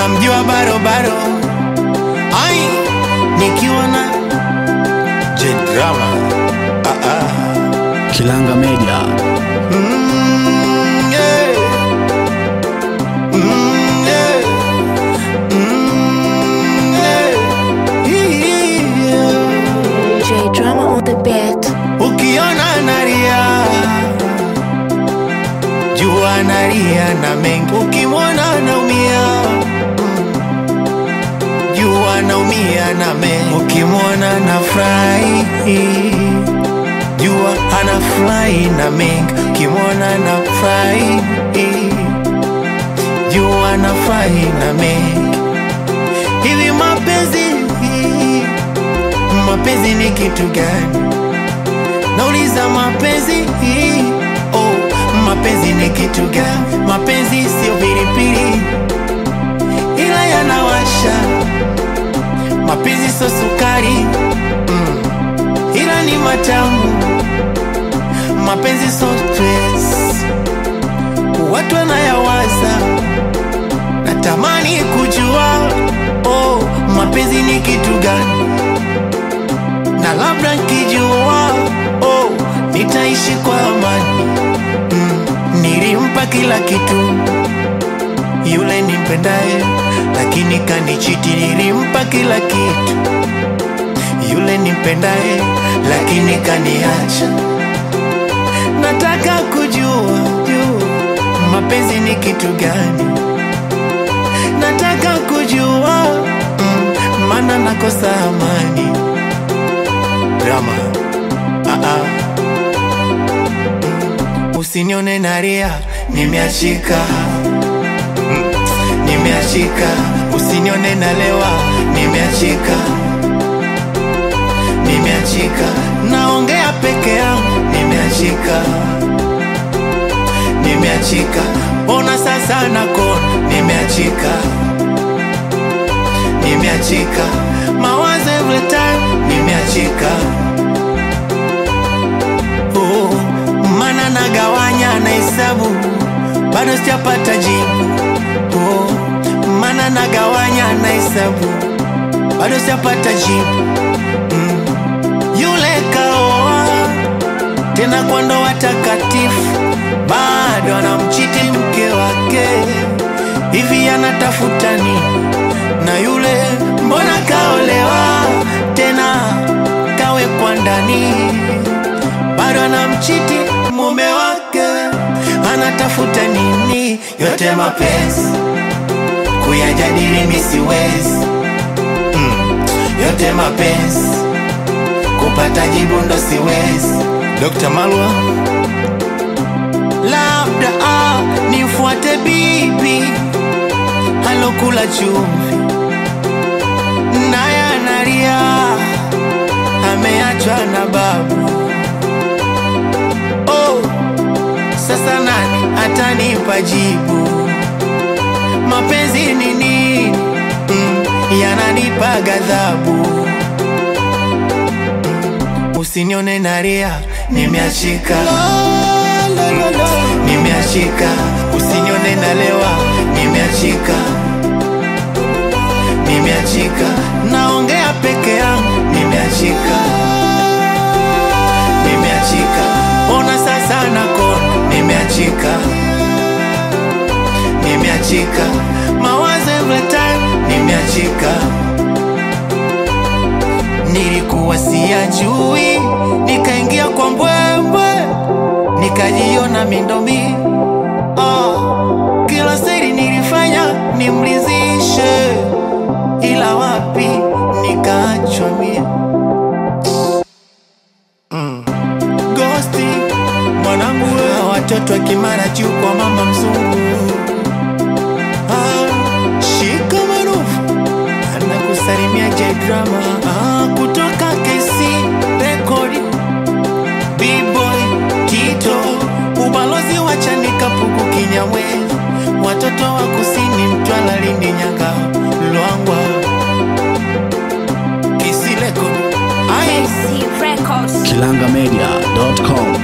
unamjua barobaro ai nikiwa na jedrama ah, ah. Kilanga Media. Mm, yeah. Mm, yeah. Mm, yeah. Yeah. J Drama on the beat. ukiona naria jua naria na mengi ukimwona naumia mm. jua naumia na mengi ukimwona na furahi jua ana furahi na mengi ukimwona na furahi jua na furahi na mengi hivi mapenzi mapenzi ni kitu gani nauliza mapenzi oh, mapenzi ni kitu gani mapenzi sio pilipili ila yanawasha mapenzi sio sukari mm, ila ni matamu mapenzi sio stress watu wanayawaza natamani kujua oh, mapenzi ni kitu gani na labda nkijua oh, nitaishi kwa amani mm, nilimpa kila kitu yule nimpendaye, lakini kanichiti. Nilimpa kila kitu yule nimpendaye, lakini kaniacha. Nataka kujua jua mapenzi ni kitu gani, nataka kujua mm, maana nakosa amani drama ah -ah. Mm. Usinione naria, nimeachika Mm. nimeachika. Usinione nalewa, nimeachika nimeachika. Naongea peke yangu, nimeachika nimeachika. Ona sasa nakona, nimeachika nimeachika. Mawazo every time, nimeachika oh, mana nagawanya na hesabu bado sijapata jibu oh, mana nagawanya na hesabu bado sijapata jibu mm. Yule kaoa tena kwa ndoa takatifu, bado anamchiti mke wake, hivi anatafuta nini? Na yule mbona kaolewa tena kawekwa ndani bado anamchiti mume wake, anatafuta nini? Yote mapenzi kuyajadili mi siwezi mm. Yote mapenzi kupata jibu ndo siwezi. Dr. Malwa, labda ah, nifuate bibi alokula chumvi naye analia, ameachwa na babu oh, sasa nani atanipa jibu? Mapenzi ni nini? Mm, yananipa ghadhabu. Mm, usinione nalia, nimeachika nimeachika. Usinione nalewa, nimeachika nimeachika. Naongea peke yangu, nimeachika nimeachika. Ona sasa nakona, nimeachika nimeachika. Mawazo every time, nimeachika. Nilikuwa siyajui, nikaingia kwa mbwembwe, nikajiona mindomi oh, kila siri nilifanya nimlizishe, ila wapi nikaachwa mie Gosti mwanangu, wewe watoto wa Kimara juu kwa mama mzungu. Ah, shika marufu anakusalimia J Drama ah, kutoka KC Record B-boy Tito ubalozi wa Chanika Pugu Kinyamwezi watoto wa kusini Mtwara Lindi Nyanga Lwangwa Kisi Record ai KC Records. Kilangamedia.com.